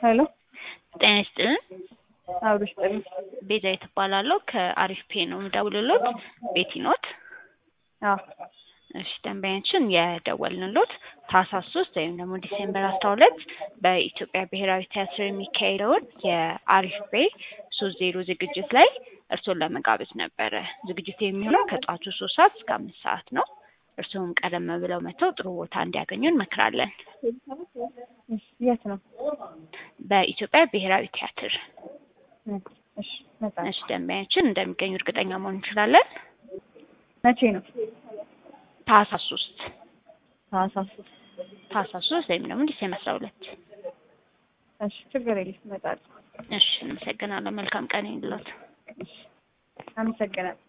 ሄሎ ጤና ይስጥልን። አብሮሽ ጥሪ ቤዛዊት እባላለሁ ከአሪፍ ፔ ነው የምደውልሎት። ቤቲ ኖት? አዎ እሺ ደንበኛችን የደወልንሎት ታህሳስ ሶስት ወይም ደግሞ ዲሴምበር አስራ ሁለት በኢትዮጵያ ብሔራዊ ቲያትር የሚካሄደውን የአሪፍ ፔ ሶስት ዜሮ ዝግጅት ላይ እርስዎን ለመጋበዝ ነበረ። ዝግጅቱ የሚሆነው ከጠዋቱ ሶስት ሰዓት እስከ አምስት ሰዓት ነው። እርስዎም ቀደም ብለው መጥተው ጥሩ ቦታ እንዲያገኙ እንመክራለን። እሺ፣ የት ነው? በኢትዮጵያ ብሔራዊ ቲያትር። እሺ እመጣለሁ። እሺ ደንበኛችን እንደሚገኙ እርግጠኛ መሆን እንችላለን። መቼ ነው? ታህሳስ ሶስት ታህሳስ ሶስት ታህሳስ ሶስት ወይም ደግሞ ዲሴምበር አስራ ሁለት እሺ፣ ችግር የለም እመጣለሁ። እሺ እንመሰግናለን። መልካም ቀን ይሁንልዎት። አመሰግናለሁ።